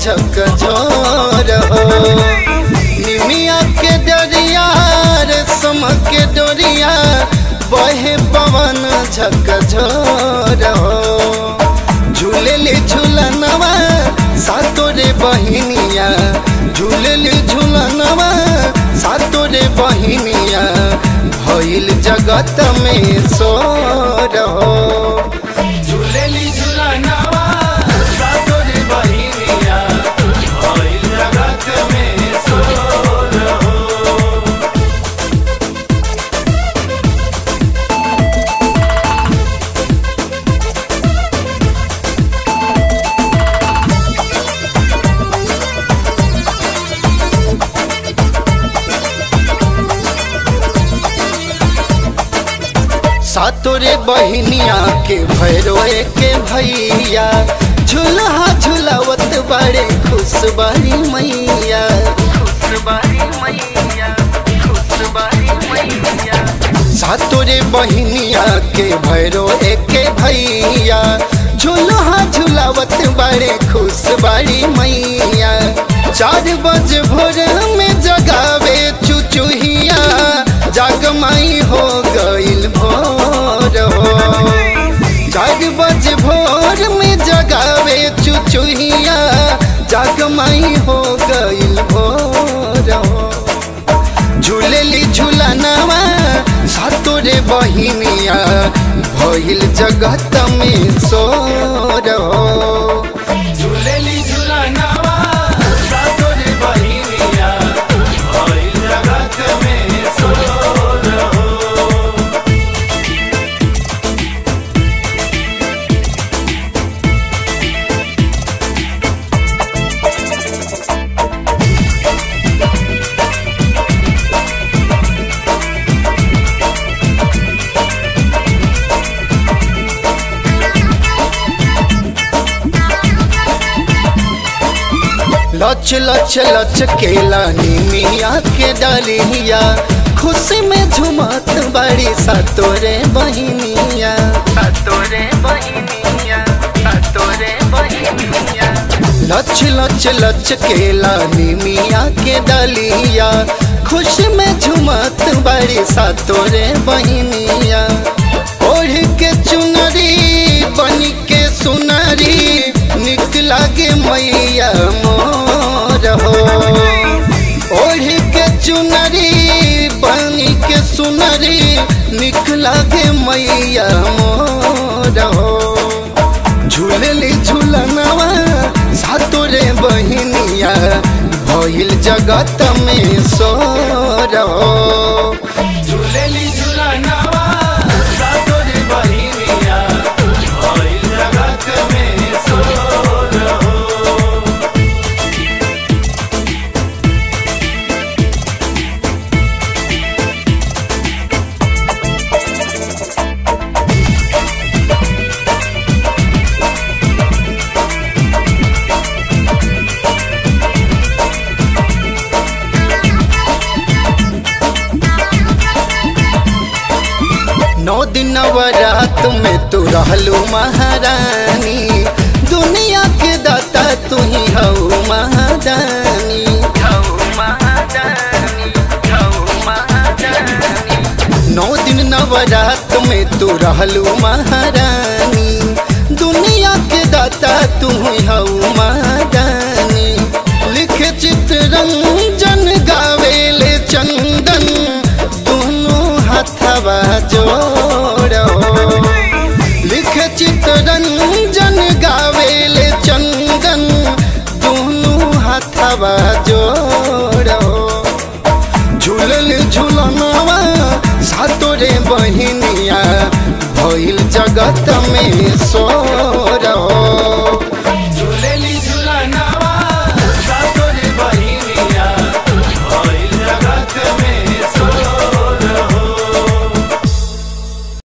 झकझोर हो निमिया के दरिया रेशम के डोरिया बहे पवन झकझोर हो झूलेली झूलनवा सातो रे बहिनिया झूलेली झूलनवा सातो रे बहिनिया भइल जगत में सोर हो झूलेली झूलनवा सातो रे बहिनिया भइल जगत में सोर हो सातोरे बहिनिया के भैरोए के भैया झूलहा झूलावत बड़े खुश बारी मैया खुश बारी मैया खुश बारी मैया सातोरे बहिनिया के भैरो के भैया झूलहा झूलावत बड़े खुश बारी मैया चार बजे भोर में जगावे चुचुहिया जागमाई हो गइल भोर हो चार बजे भोर में जगावे चुचुहिया जागमाई हो गइल भोर हो झूलेली झूलनवा सातोरे बहिनिया भइल जगत में सोर हो झूलेली झूलनवा सातोरे बहिनिया भइल जगत में सोर हो लच लच लच केला निमिया के डलिया खुशी में झुमत बड़ी सतोरे बहिनिया सतोरे बहिनिया सतोरे बहिनिया लच लच लच केला निमिया के डलिया खुशी में झुमत बड़ी सतोरे बहिनिया ओढ़ के चुनरी बन के सुनरी निक लागे मैया मोर हो ओढ़ के चुनरी बन के सुनरी निक लागे मैया मोर हो झूलली झूलनवा सातोरे बहिनिया भइल जगत में सोर हो झूलली झूलनवा सातोरे बहिनिया भइल जगत में सोर हो नौ दिन नवरात में तू रहलू महारानी दुनिया के दाता तू ही हऊ महादानी नौ दिन नवरात में तू रहलू महारानी दुनिया के दाता तू ही हऊ महादानी लिखे चित्ररंजन गावेले चंदन दोनों हथवा जोड़ो लिखे चित्ररंजन गावेले चंदन दोनों हथवा जोड़ो झूलल झूलनवा सातोरे बहिनिया भइल जगत में सोर हो